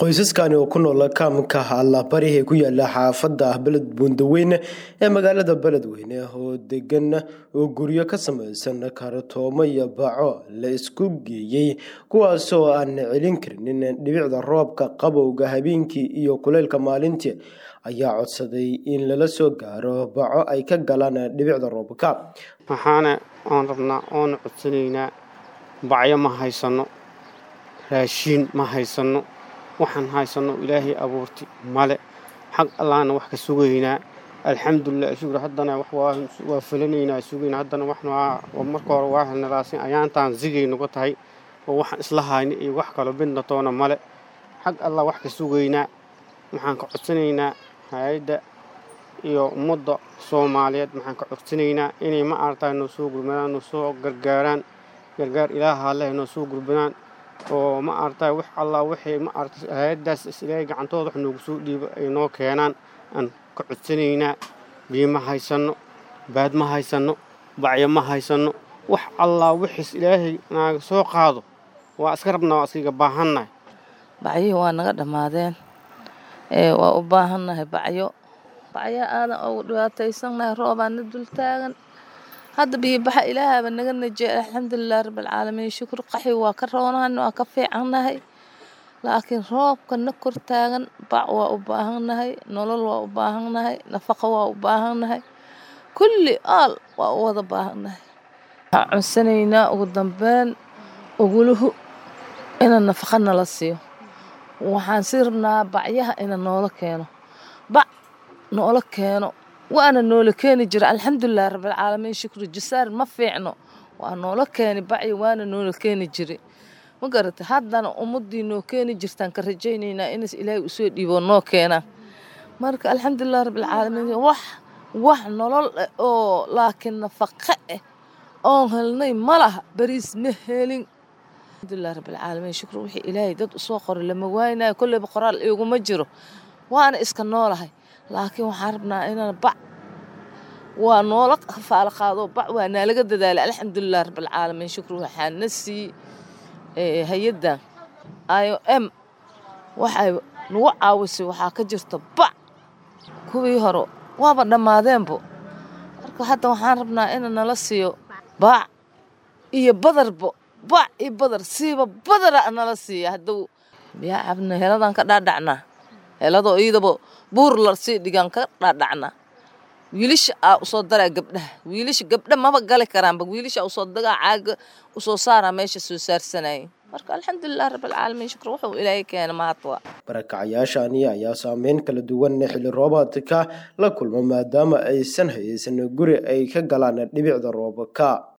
qoysaskani oo ku nool kaamka allabari ee ku yaala xaafada beled buundaweyne ee magaalada beledweyne oo degan oo guryo ka samaysan kartoomo iyo baco la isku geeyey kuwaasoo aan celin karinin dhibicda roobka qabowga habeenkii iyo kuleylka maalintii ayaa codsaday in lala soo gaaro baco ay ka galaan dhibicda roobka waxaana oon rabnaa oona codsanaynaa bacyo ma haysano raashiin ma haysano waxaan haysano ilaahay abuurti male xag allaana wax ka sugaynaa alxamdulilah shukur haddana waa fulanaynaa sugayna haddana marka hore waa helnalaasin ayaantaan zigay nagu tahay oo waxaan isla hayna iyo wax kaloo bidna toona male xag allah wax ka sugaynaa waxaan ka codsanaynaa hay-adda iyo ummadda soomaaliyeed maxaan ka codsanaynaa inay ma aragtaa noo soo gurmadaan noo soo gargaaraan gargaar ilaaha leh noo soo gurmadaan oo ma aragtaa wax allah waxay ma aragta hay-addaas isilaahay gacantooda wax noogu soo dhiibo ay noo keenaan aan ka codsanaynaa biyo ma haysanno baad ma haysanno bacyo ma haysanno wax allah wixiis ilaahay naaga soo qaado waa iska rabnaa waa iskaga baahannahay bacyihii waa naga dhammaadeen waa u baahannahay bacyo bacyo aadan ugu dhibaataysannahay roobaana dul taagan hadda biyobaxa ilaahaaba naga najeey alxamdulilah rabbilcaalamiin shukur qaxi waa ka roonahan waa ka fiicannahay laakiin roobka na kor taagan bac waa u baahannahay nolol waa u baahannahay nafaqo waa u baahannahay kulli aal waa u wada baahannahay waxaan cunsanaynaa ugu dambeyn uguluhu ina nafaqa nala siiyo waxaan sii rabnaa bacyaha ina noola keeno bac noola keeno waana noola keeni jira alxamdulilah rabbilcaalamiin shukru jasaar ma fiicno waa noola keeni bacyo waana noola keeni jira ma garata haddana ummadii noo keeni jirtaan ka rajaynaynaa inas ilaahay usoo dhiibo noo keenaan marka alxamdulilah rabbilcaalamiin wax wax nolol ah oo laakiin nafaqo ah oon helnay ma laha bariis ma helin alxamdulilah rabbilcaalamiin shukru wixii ilaahay dad usoo qoray lama waaynayo kolleyba qoraal iguma jiro waana iska noolahay laakiin waxaan rabnaa inaan bac waa noola faalo qaado bac waa naalaga dadaalay alxamdulilah rabbilcaalamiin shukru waxaa na sii hay-addan i o m waxay nagu caawisay waxaa ka jirta bac kuwii hore waaba dhammaadeenbo marka hadda waxaan rabnaa ina nala siiyo bac iyo badarbo bac iyo badar siiba badara nala siiya hadduu biyaa cabna heladan ka dhaadhacnaa heladoo iidaba buur la sii dhigaan ka dhaadhacnaa wiilasha aa usoo daraa gabdhaha wiilasha gabdha maba gali karaanba wiilasha usoo dagaa caaga usoo saaraa meesha soo saarsanayay marka alxamdulilah rabbilcaalamiin shukr wuxuu ilaahay keena mahadwa barakacayaashani ayaa saameyn kala duwan xilli roobaadka la kulma maadaama aysan haysan guri ay ka galaan dhibicda roobka